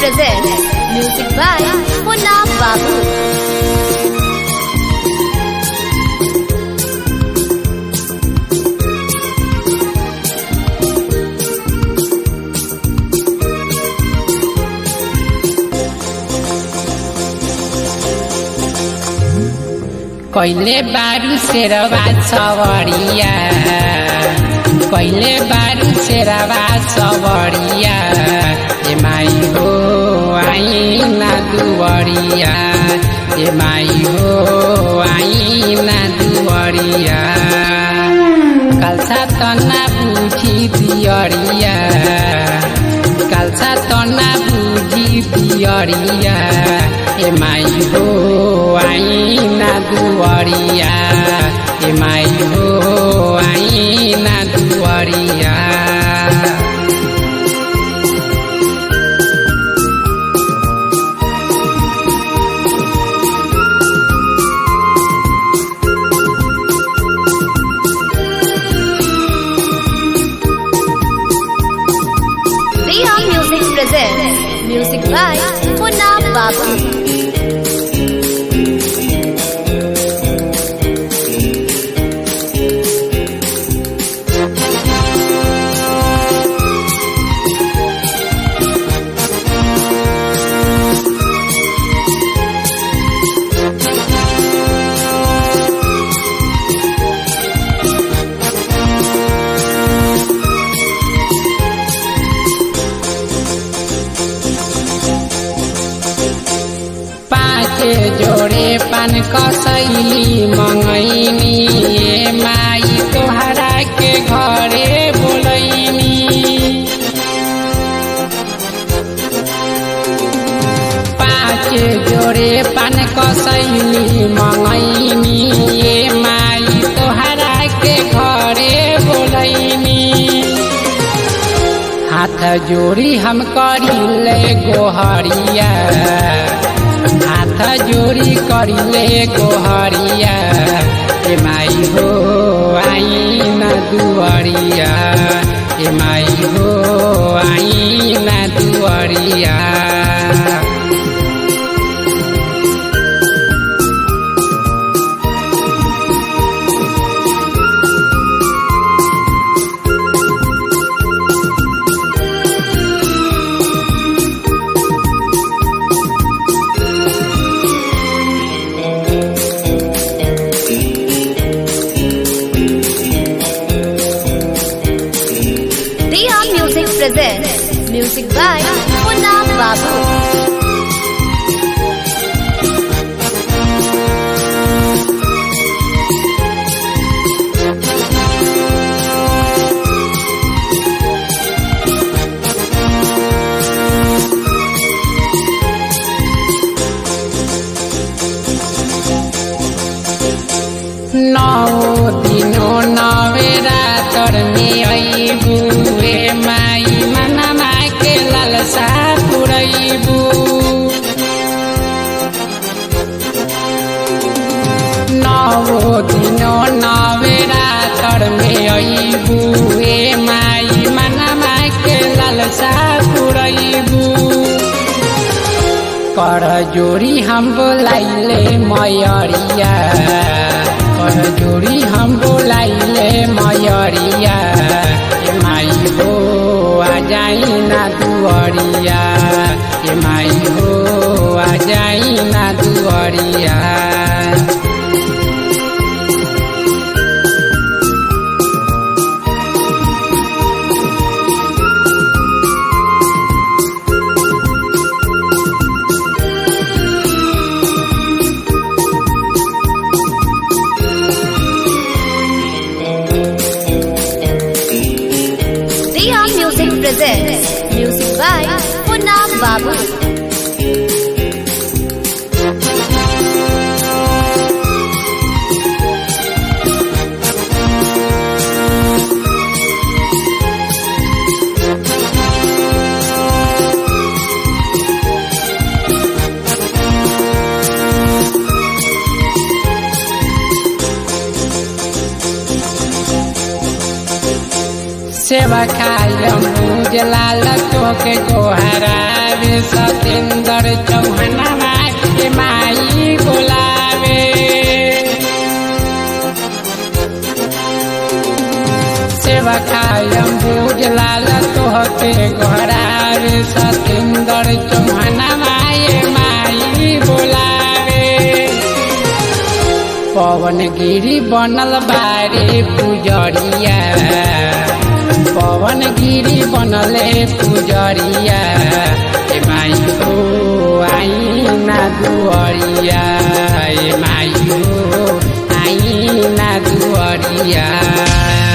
presents music by Munna Babu. कहिले बारू शेरवा सवरिया कहिले बारू शेरवा सवरिया ए माई हो आइना दुवरिया ए माई हो आइना दुवरिया काल्सा तना बुझी दियरिया काल्सा तना बुझी दियरिया ए माई हो आइना दुवरिया ए माई हो आइना दुवरिया Riya Music presents music by Munna Babu. पाँच जोड़े पान कसैली मङैनी ए माई तोहरा के घरे बोलैनी पाँच जोड़े पान कसैली मङैनी ए माई तोहरा के घरे बोलैनी हाथ जोड़ी हम करिले गोहरिया हाथ जोड़ी करिले गोहरिया ए माई हो आइना दुवरिया ए माई हो आइना दुवरिया Riya Music presents music by Munna Babu. नौ दिनो नवेरा तरमे अइबु ए माई मनमा के ललसा पुरैबु नौ दिनो नवेरा तरमे अइबु ए माई मनमा के ललसा पुरैबु कर जोड़ी हम बोलाइले मयरिया कर जोड़ी हम बोलाइले मयरिया ए माई हो आ जाई ना दुअरिया ए माई हो आ जाई ना दुअरिया Riya Music presents music by Munna Babu. सेवा खायम पूज लाल तोके गोहरावे सतेंद्र चौहनवा के माई बोलावे सेवा खायम पूज लाल तोहके गोहरावे सतेंद्र चौहनवा ये माई बोलावे पवन गिरी बनल बारे पुजरिया पवन गिरी बनले पुजरिया ए माई हो आई ना दुअरिया ए माई हो आई ना दुअरिया